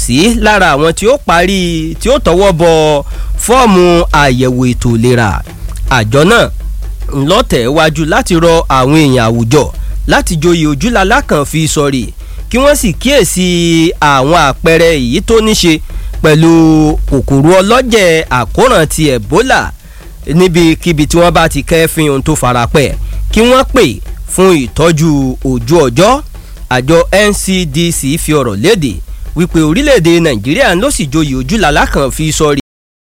sí lára àwọn tí ó parí tí ó tọwọ́ bọ fọ́ọ̀mù àyẹ̀wò ètò ìlera àjọ náà ńlọ́tẹ̀ wájú láti rọ àwọn èèyàn àwùjọ láti joyè ojúlalá kan fi sọ̀rí kí wọ́n sì kíyèsí àwọn àpẹẹrẹ èyí tó ní ṣe pẹ̀lú kòkòrò ọlọ́jẹ̀ àkóràn ti Ebola níbikíbi tí wọ́n bá ti kẹ́fín ohun tó farapẹ́ kí wọ́n pè fún ìtọ́jú ojú ọjọ́ àjọ NCDC fi ọ̀rọ̀ léde wípé orílẹ̀-èdè Nàìjíríà ló sì joyè ojúlalá kan fi sọ̀rí